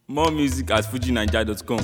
More music at fujinaija.com.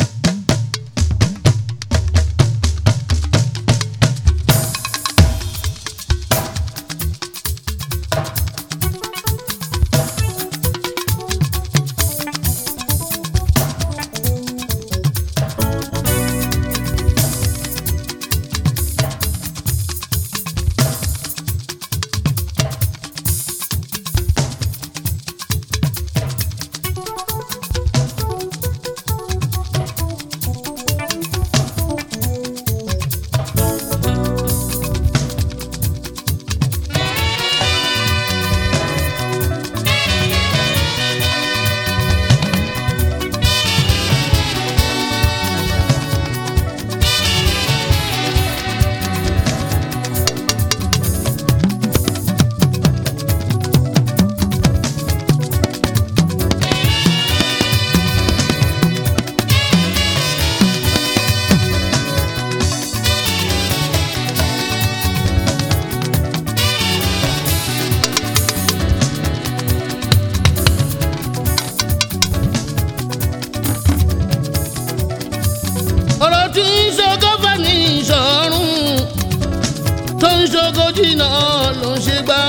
ọ̀rọ̀ tí ń ṣogo fẹ́ ní ìṣọ̀run tó ń ṣogo jìnnà ló ń ṣe gbá.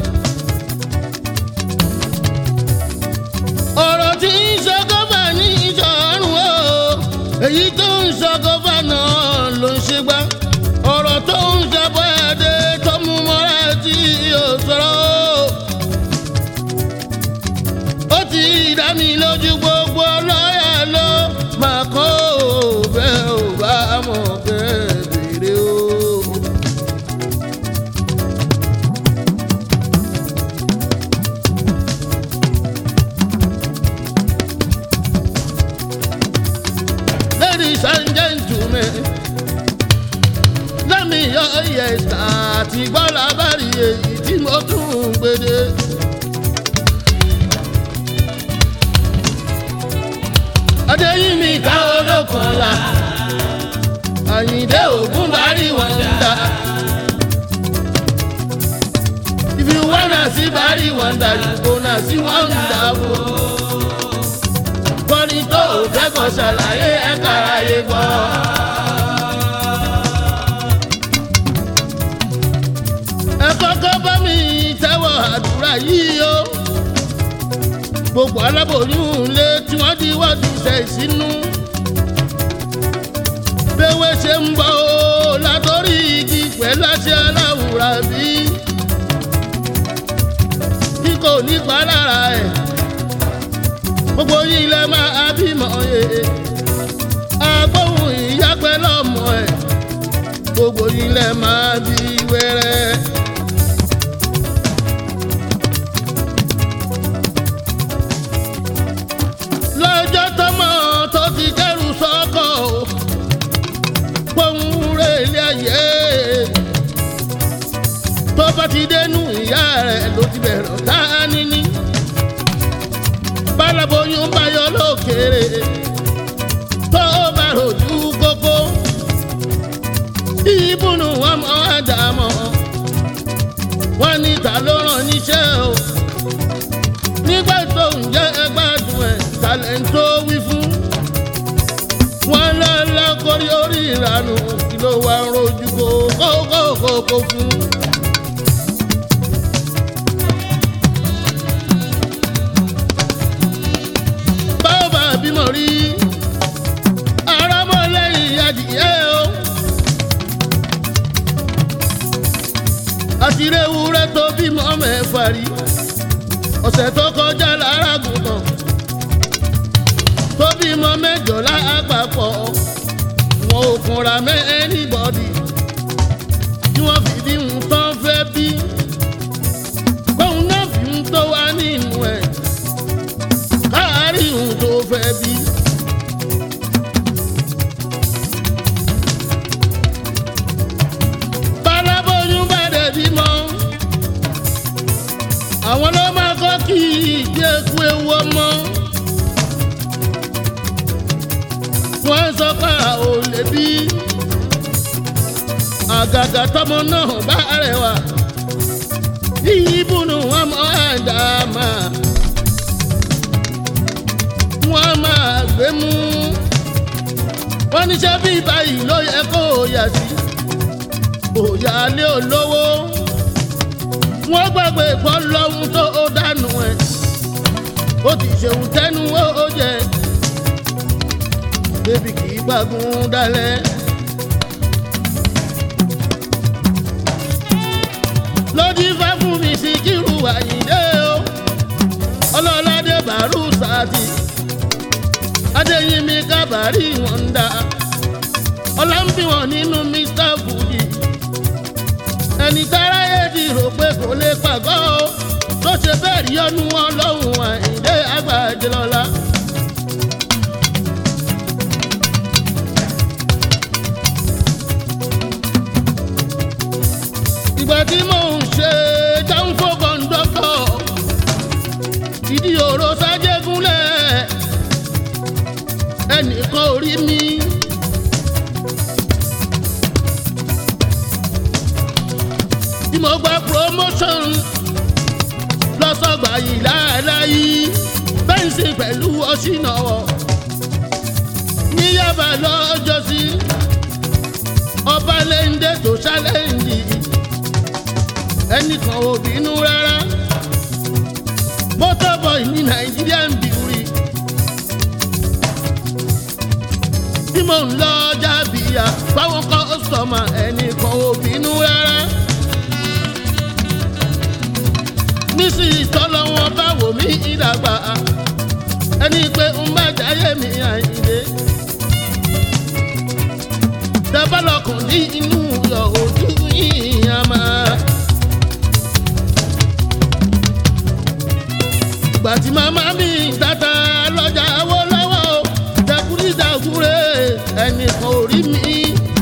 ọ̀rọ̀ tí ń ṣogo fẹ́ ní ìṣọ̀run o èyí tó ń ṣogo fẹ́ náà ló ń ṣe gbá. ọ̀rọ̀ tó ń ṣàbọ̀ ẹ̀dẹ̀ tó mú mọ́ra tí yóò sọ̀rọ̀ o. ó ti dá mi lójú gbogbo lọ́yà ló máa kọ́ ò bẹ́ẹ̀ ò bá mọ̀ bẹ́ẹ̀ bèrè o. Ladies and gentlemen, lẹ́mi yọ yẹ̀sà àti gbọ́dọ̀ bá rí èyí tí mo tún ń gbede. adéyìnmí ká olókànlá àyìndé ògún bari wàndà if you wanna see bari wàndà you gonna see wàndà o kọ́ni tó o fẹ́ kọ́ ṣàlàyé ẹ̀ka ayé gbọ́. ẹ kọ́kọ́ bá mi tẹ́wọ̀ àdúrà yìí o gbogbo aláboyún lé tí wọ́n di wọ́ọ̀dù ṣe ìsínú. Béwé ṣe ń bọ̀ ó látọ̀rí igi pẹ̀lú àṣẹ aláwùrà bí. Bí kò ní pa lára ẹ̀, gbogbo yín lẹ máa bímọ yẹ. Agbóhùn ìyá pẹ̀lú ọmọ ẹ̀, gbogbo yín lẹ máa bí wẹ́rẹ́. lọ́jọ́ tọmọ tó ti kẹ́rù sọ́kọ̀ o pọ́nrẹ́ ilé ayé tó bá ti dénú ìyá rẹ̀ ló ti bẹ̀rẹ̀ ọ̀tá níní bálaboyún bá yọ lókèrè tó bá rojú kókó ìbùnú wọn mọ àdàmọ́ wọn ní ta ló rán níṣẹ́ o nígbà tó ń jẹ́ ẹgbàdùn ẹ̀ talẹ̀ ń tó wí fún. wọ́n lọ́lọ́ kórí orí ìranù kí ló wá ń rojú kó kókókókó fún. báwo bá bímọ rí arámọ́lẹ́yìn adìyẹ o. àtìrẹ́wúrẹ́ tó bímọ mẹ́fà rí ọ̀sẹ̀ tó kọjá lára gùnà tó bímọ mẹ́jọ lápapọ̀ wọn ò kunra mẹ́ anybody tí wọ́n fi bí ń tán fẹ́ bí kóun náà fi ń tó wá nínú ẹ̀ káàárín òun tó fẹ́ bí. bálábóyún bá dẹ̀ bímọ àwọn ló máa kọ́ kí ìgbé eku ewu ọmọ. wọ́n sọ pé a ò lè bí àgàgà tọmọ náà bá rẹwà. ìbùnú ọmọ àdàmà. wọ́n gbé mú wọ́n níṣẹ́ bí báyìí ló yẹ kó o yà sí òyà lé olówó wọ́n gbàgbé gbọ́ lọ́hún tó o dànù ẹ̀ ó ti ṣeun tẹ́nu ó jẹ débi kì í gbàgùn dalẹ̀. lójú fẹ́ fún mi sí kírù àyíndé o ọlọ́ládé bàrú sáàtì adéyínmi kábàárì wọn ń dá ọlọ́mbí wọn nínú mr fuji ẹni táráyé ti rò pé kò lè pàgọ́ o tó ṣe bẹ́ẹ̀ rí ọdún wọn lọ́hùn àyíndé àgbàjẹlọ́lá. ìgbà tí mò ń ṣe jáǹfò kọ́ńdọ́tọ̀ ìdí òró sájẹ́gúnlẹ̀ ẹnìkan ò rí mi. tí mo gba promotion lọ́sọ̀gbà yìí láàláyé bẹ́ǹsì pẹ̀lú ọ̀ṣìnàwọ̀ ní Yaba lọ́jọ́sí ọba lẹ́ńdẹ́ tó ṣálẹ́ǹdì ẹnìkan ò bínú rárá motor boy ní Nigerian beauty tí mò ń lọ jábìyà fáwọn kọ́sọ̀mà ẹnìkan ò bínú rárá nísìnyí tọ́lọ́ wọn bá wò mí ìdàgbà ẹni pé ń bá jáyé mi àyìnlé dábàlọ́kùn ní inú yọ ojú yìí á máa. ìgbà tí màmá mi tata lọ́jà wó lọ́wọ́ dẹkùrìdàkùrẹ́ ẹnìkan ò rí mi.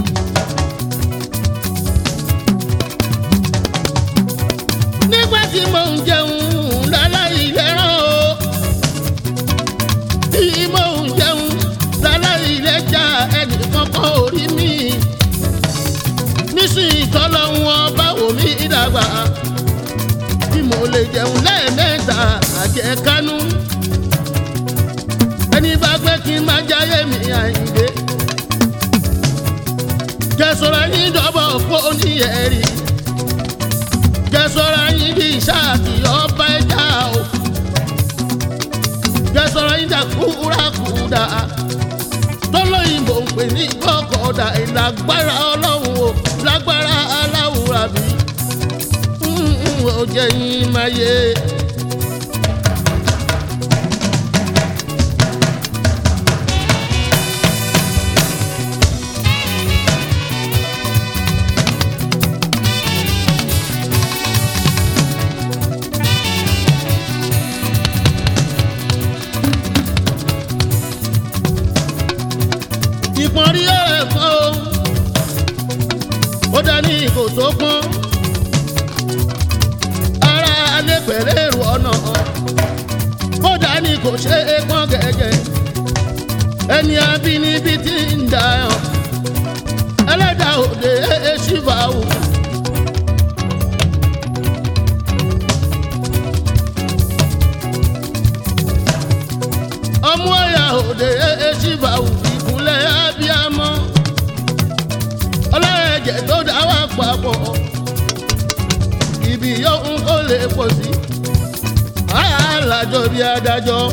nígbà tí mò ń jẹun láláì lẹ́ràn o tí mò ń jẹun láláì lẹ́jà ẹnìkan kan ò rí mi. nísìnyí tọ́lọ́hún ọba wò mí dàgbà tí mo lè jẹun lẹ́ẹ̀mẹ́ta àjẹkánú. ẹni bá gbé kí n má jáyé mi àyíndé. jẹ́sọ̀rọ̀ yín dọ́bọ̀ fóònù ẹ̀rí. jẹ́sọ̀rọ̀ yín di ṣáàkì ọba ẹja o. jẹ́sọ̀rọ̀ yín dà kúrakúdà. tọ́lọ́yìnbó ń pè ní kọ́kọ́dà ìlágbára ọlọ́run o lágbára aláwùrà bíi ó jẹ́ yín máa yé. ìpọ́nrí ẹ̀kọ́ ó dání kò tó pọ́n alẹ́ pẹ̀lẹ́ èrò ọ̀nà kódà ni kò ṣe é pọ́n gẹ́gẹ́ ẹni abínibí ti ń dà ọ́ ẹlẹ́dà òde ẹ̀ ṣìfà wò. ọmú ọ̀yà òde ẹ̀ ṣìfà wò ìkúnlẹ̀ abiyamọ ọlọ́ẹ̀jẹ̀ tó dá wà papọ̀ ibi yóò ń kó lè pọ̀ sí. alájọ bí adájọ́.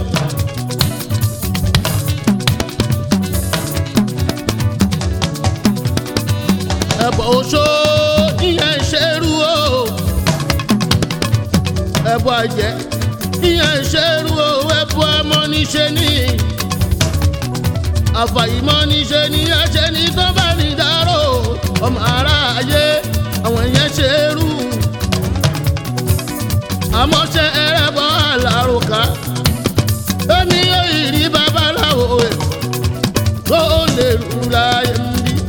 ẹ̀bọ̀ oṣó ìyẹn ṣerú o. ẹ̀bọ̀ àjẹ́ ìyẹn ṣerú o. ẹ̀bọ̀ ọmọ níṣẹ́ ní. àfàìmọ̀ níṣẹ́ ní ẹ̀ṣẹ̀ ní tó bá ní dárò. ọmọ aráyé àwọn ìyẹn ṣerú àmọ́ ṣe ẹrẹ́bọ àlàrùkà èmi yóò rí babaláwo ẹ̀ tó lè rúra ẹ̀ ń bí.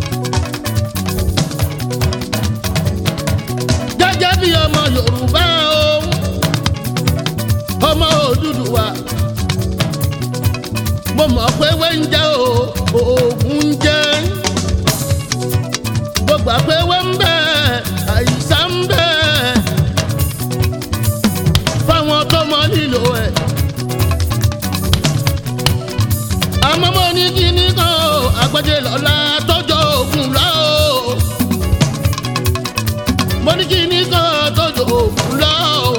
gẹ́gẹ́ bí ọmọ Yorùbá o ọmọ Odùduwà mo mọ̀ pé wẹ́ńjẹ́ o oògùn ń jẹ́ gbogbo àpéwé ń bẹ àìsàn ń bẹ fáwọn tó mọ nílò ẹ̀. ọmọdé lọ́la tọ́jọ́ ògùn lọ́ọ́ mo ní kí ní kọ́ tọ́jọ́ ògùn lọ́ọ́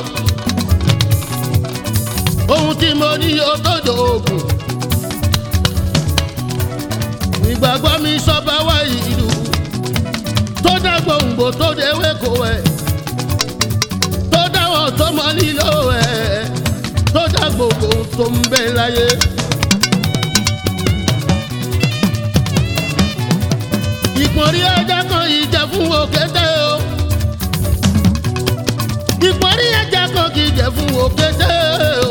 ohun tí mo ní yóò tọ́jọ́ ògùn ìgbàgbọ́ mi sọ́ba wá ìlú tó dá gbòǹgbò tó déwé kò ẹ̀ tó dáwọ̀ tó mọ nílò ẹ̀ tó dá gbogbo tó ń bẹ láyé. ìpọ́nrí ẹja kan ìjẹ fún òkété o ìpọ́nrí ẹja kan kì í jẹ fún òkété o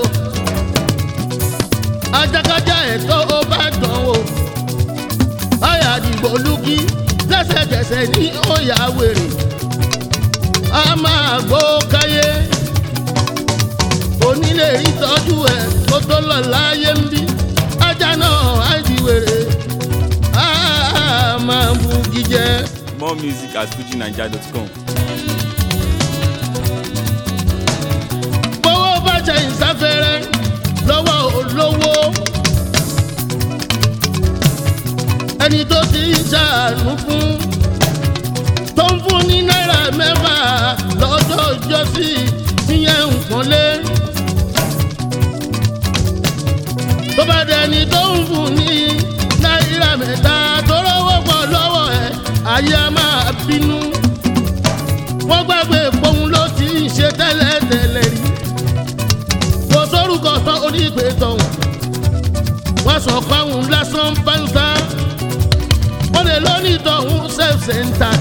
ajákájá ẹ̀tọ́ ó bá dán o ọ̀yà àdìgbò lùkì lẹ́sẹ̀kẹsẹ̀ ní ọ̀yà wèrè a máa gbó káyé onílé ìtọ́jú ẹ̀ kó tó lọ láyé ń bí ajá náà á di wèrè a máa bu jíjẹ. More music at fujinaija.com. gbowó bá jẹ ìsáfẹ́rẹ́ lọ́wọ́ olówó ẹni tó ti ń ṣàánú fún tó ń fún ní náírà mẹ́fà lọ́jọ́ ìjọsí ìyẹn nǹkan lé tó bá dẹni tó ń fún ní náírà mẹ́ta tó lọ́wọ́ pọ̀ lọ́wọ́ ẹ̀ ayé a máa bínú wọ́n gbàgbé pohun ló ti ń ṣe tẹ́lẹ̀tẹ́lẹ̀ rí kò sórúkọ tán onígbè tọ̀hún wọ́n sọ fáwọn lásán pàǹtà wọ́n lè lónìí tọ̀hún self center.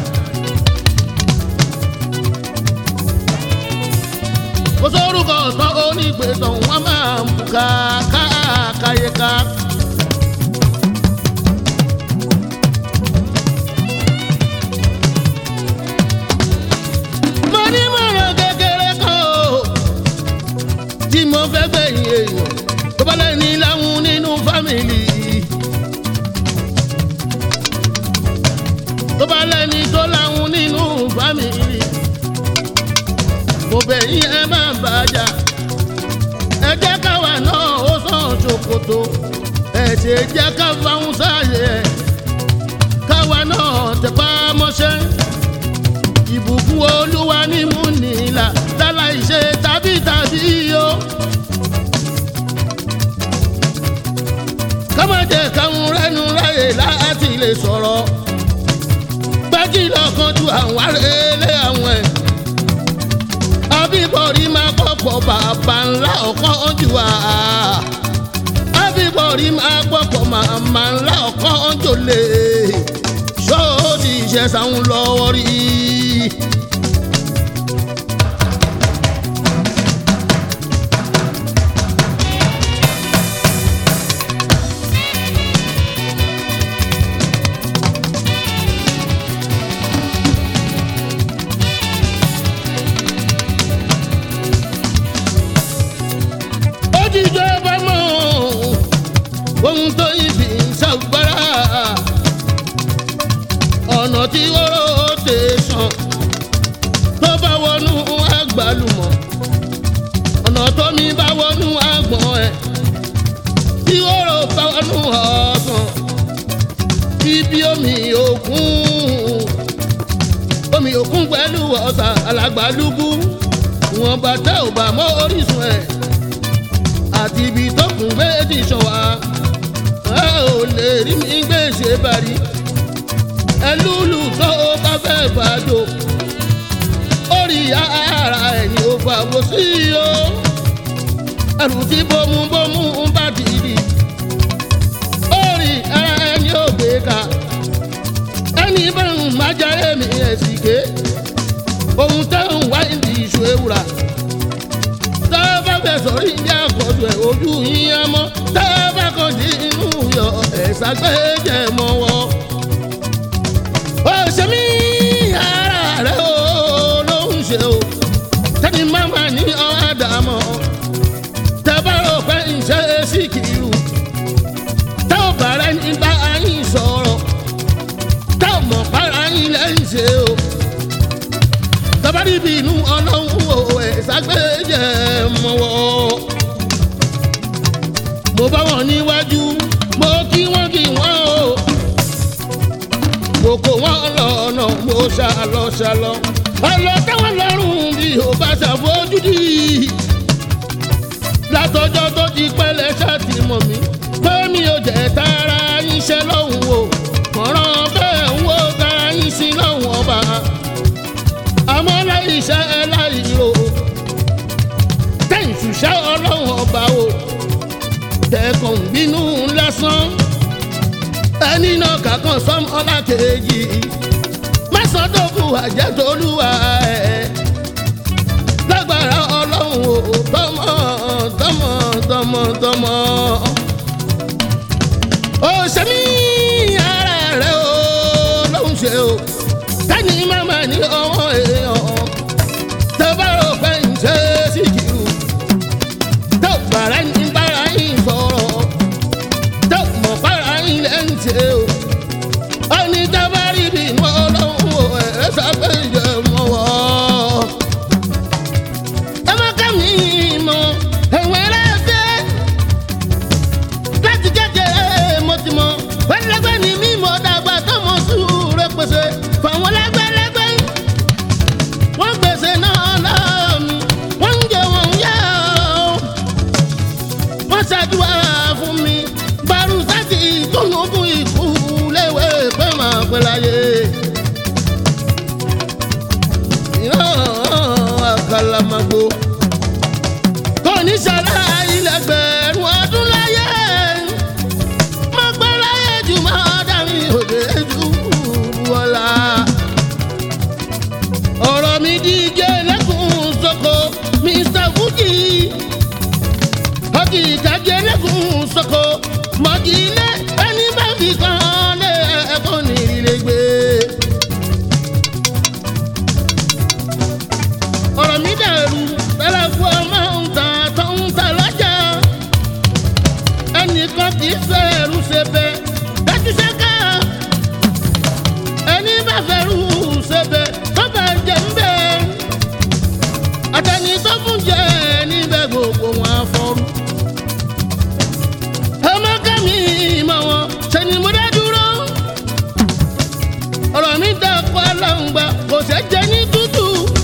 kò sórúkọ tán onígbè tọ̀hún wọ́n máa ń buka káàkáyéká. mo ní mọ̀ràn kékeré kan o tí mo fẹ́ gbẹ̀yìn èèyàn tó bá lẹ́ni láwọn nínú fámìlì. tó bá lẹ́ni tó láwọn nínú fámìlì. mo bẹ̀yìn ẹ má bàjá ẹ jẹ́ káwa náà ó sàn ṣòkòtò ẹ ṣe jẹ́ ká fáwọn sáàyè ẹ̀ káwa náà tẹpá mọ́ṣẹ́ ìbùkún olúwa ní mú nílà láláì ṣe tàbí tàbí o. kámọ́jẹ káwọn rẹ́nu ráyè láti lè sọ̀rọ̀ gbájí lọ́kàn ju àwọn arẹ́lẹ̀ àwọn ẹ̀. àbíbọ̀rí máa kọ́kọ́ bàbá ńlá ọ̀kan jù wá. àbíbọ̀rí máa kọ́kọ́ màmá ńlá ọ̀kan jò lè. ṣóòdì ìṣẹ̀sán lọ́wọ́ rí i. ó ti jẹ́ bá mọ̀ ohun tó ibi ṣàgbára ọ̀nà tí oró tè sàn tó bá wọnú àgbàlùmọ̀ ọ̀nà tó mi bá wọnú àgbọ̀n ẹ̀ tí oró bá wọnú ọ̀sán ibi omi òkun omi òkun pẹ̀lú ọ̀sà alàgbàlúgbú wọn bàtà ò bá mọ́ orísun ẹ̀ àti ibi tó kún méjì sàn wá ẹ ò lè rí mi gbé ṣe bari ẹlúlù tó o bá fẹ́ fàájò orí ara ẹ̀yìn ò fàwọ sí o ẹrù tí bómúbómú ń bá dìdì orí ara ẹni ò gbé ka ẹni bá ń májàre mi ẹ̀sìn ké ohun tẹ́ ń wá ìdí ìṣó ewúra tá a bá fẹ́ sọ̀rọ̀ ìjà àkọ́jọ ẹ̀ ojú yín á mọ́ tá a bá kàn dín inú yọ ẹ̀sà gbẹ́jẹ̀ mọ́ wọ́. ó ṣe mí ara rẹ̀ ó ló ń ṣe o tẹ́ni máma ní ọ̀ádàmọ́ tẹ́ bá rò pé ìṣe sí kìlú tẹ́ ò bá rẹ̀ ní bá yín sọ̀rọ̀ tẹ́ ò mọ̀ para yín lẹ́yìn ṣe o tabari bínú ọlọ́run o ẹ̀ ságbẹ́jẹ̀ mọ́wọ́. mo bá wọn níwájú mo kí wọ́n kí wọ́n o kókó wọn lọ́nà mo ṣàlọ́ ṣàlọ́ ọlọ́ táwọn lọ́rùn bí ò bá ṣàfojúdi látọjọ́ tó ti pẹ́lẹ́ ṣáàtì mọ̀ mí pé mi ò jẹ́ tara yín ṣe lọ́hùn o mọ̀ràn bẹ́ẹ̀ ń wo tara yín sí lọ́hùn ọba àmọ́ láì ṣe ẹ láì ro tẹ̀sùṣẹ́ ọlọ́hùn ọba o tẹ̀kàn bínú lásán ẹni náà kàkàn sọm ọlá kejì mẹsàndókù àjẹtolúwa ẹ lágbára ọlọ́run ò tọmọ tọmọ tọmọ tọmọ. ó ṣe mí ara rẹ o lóhùn ṣe o tẹ́ni màmá ní ọwọ́ èèyàn tó bá rò pé ń ṣe sí kìrù tó bàrà ní bára yín sọ̀rọ̀ tó mọ̀ bára yín lẹ́yìn ṣe o ẹni tá bá rí bí inú ọlọ́run ò ẹ̀ sábẹ́ ìjẹ́ mọ́ wọ́. ẹ má ká mi mọ̀ ẹ̀wọ̀n ẹlẹ́fẹ́ láti kékeré mo ti mọ̀ pẹ́lẹ́gbẹ́ ni mí mọ̀ dàgbà tó mọ̀ sùúrù pèsè fáwọn lẹ́gbẹ́lẹ́gbẹ́ wọ́n gbèsè náà lọ́wọ́ mi wọ́n ń jẹ wọ́n ń yá o wọ́n ṣàdúrà fún mi barusati tónúkú ikú léwé pé máa pẹ́ láyé. ìran àkàlàmàgbò kò ní ṣàlá ilẹ̀gbẹ̀rún ọdún láyé. mo pẹ́ láyé jù máa dàrí òde jù wọ́lá. ọ̀rọ̀ mi di ike lẹ́kùn sọ́kò mr fuji ọkì ìtàgé lẹ́kùn sọ́kò mọ̀kì ilé ẹni bá fi kan lé ẹ̀kọ́ ní ilé gbé. ọ̀rọ̀ mi dàrú tẹ́lẹ̀ fún ọmọ ń ta tó ń ta lọ́jà. ẹnìkan kì í fẹ́ẹ́rù ṣe bẹ́ẹ̀ dájú ṣẹ́ká. ẹni bá fẹ́ẹ́rù ṣe bẹ́ẹ̀ tó bá jẹ́ ń bẹ́ẹ̀. àtẹni tó fún jẹ́ níbẹ̀ gbogbo wọn afọ́rú ọmọ kẹ́mi mọ̀ wọn ṣe ni mo dá dúró. ọ̀rọ̀ mi dà kọ́ aláǹgbá kò ṣe jẹ ní tútù.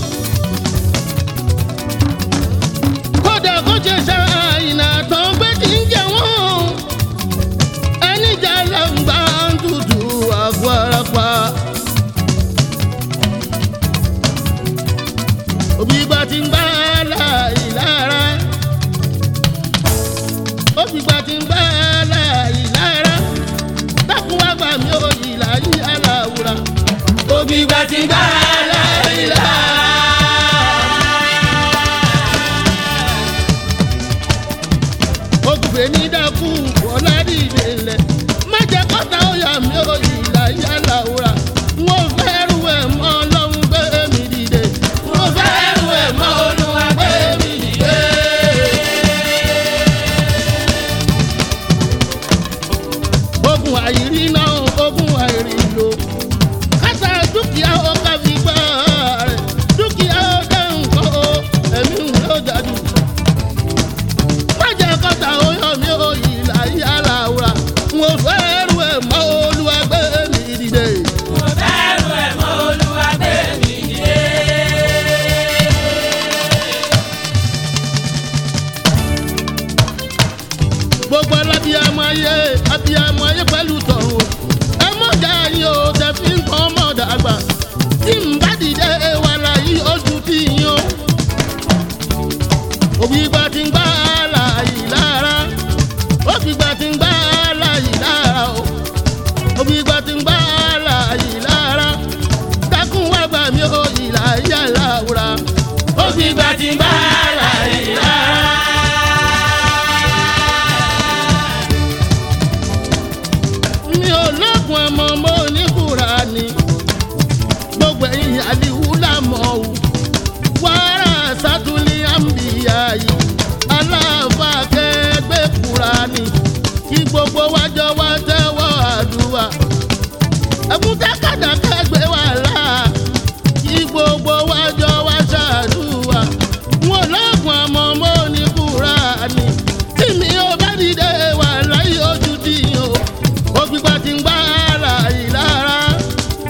kódà kó ṣe ṣàìnà tán pé kì í jẹ wọ́n. ẹni jà aláǹgbá ń tutù àgọ́ ara pa. òbí gba ti ń bá láì lára ó fi gba ti ń bá láàyè lára dákun wá gbà mí ó ìlà yí aláwùrà. ó fi gba ti ń bá láàyè lára. ó kùfẹ́ ní dákú wọlá dìde ńlẹ̀ má jẹ́ kọ́ta ó yà mí ó ìlà yí aláwùrà. wọ́n fẹ́ rú ẹ̀ mọ́ ọlọ́run gbé mi dìde. wọ́n fẹ́ rú ẹ̀ mọ́ olúwa gbé mi dìde. ogun àìrí náà ogun àìrí lò kásá dúkìá ọkà fi gbá rẹ̀ dúkìá ọdẹ nǹkan o ẹ̀mí ń lọ jáde. májẹ̀ kọ́ta oyún mi ò yí láyé aláwùrà mo fẹ́ rú ẹ̀ mọ́ olúwa gbé mi dìde. gbogbo alábíàmọ ayé abíàmọ ayé pẹ̀lú tọ̀run ẹ mọ̀jà yín o tẹ fi ń kọ́ ọmọ dàgbà tí n bá dìde wà láyé ojú tí yín o. òbí gba ti ń gbá láàyè lára òbí gba ti ń gbá láàyè lára o òbí gba ti ń gbá láàyè lára dákun wá gbà mí o ìlà yà láwùrà òbí gba ti ń gbá láàyè lára. mi ò lọ́kùn ọmọ mo ní Kùránì gbogbo ẹ̀yìn àdìwú làmọ́ o wàrà sátúlì àmbìyá yìí aláàfà kẹgbẹ́ Kùránì kí gbogbo wájọ wá tẹ́wọ́ àdúrà ẹkún tákàdá kẹgbẹ́ wà láà kí gbogbo wájọ wá ṣàdúrà wọn lọ́kùn ọmọ mo ní Kùránì tí mi ò bá dìde wà láyé ojú dìyàn o ògbìgbà tí ń gbá láàyè lára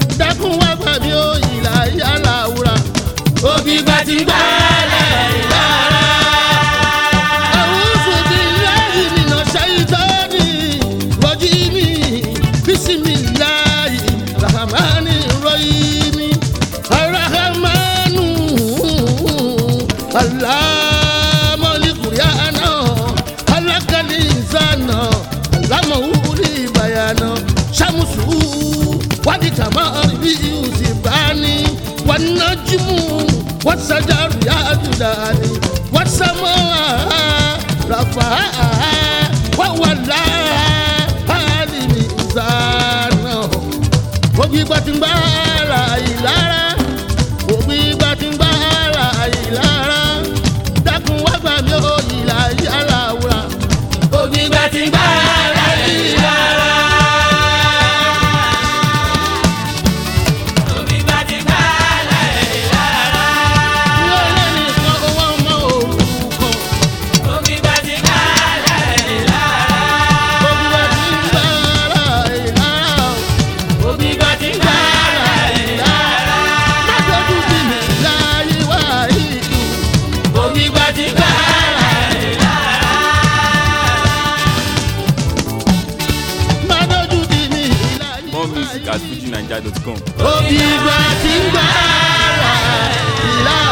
gbígbà tí ń gbà ara ìlara òbí gbígbà tí ń gbà ara ìlara dákun wá gbà mí ó ìlà yàrá wúrà. òbí gbà tí ń gbà ara ìlara. òbí gbà tí ń gbà ara ìlara. ní ọ̀rẹ́ nìkan owó ọmọ òrukàn òbí gbà tí ń gbà ara ìlara. òbí gbà tí ń gbà ara ìlara òbí gbà tí ń gbà ara ìlara. má dojú sí mi láyé wá ìlú. òbí gbà tí ń gbà ara ìlara. má dojú sí mi láyé More wá music at ìlú. fujinaija.com. òbí gbà tí ń gbà ara ìlara.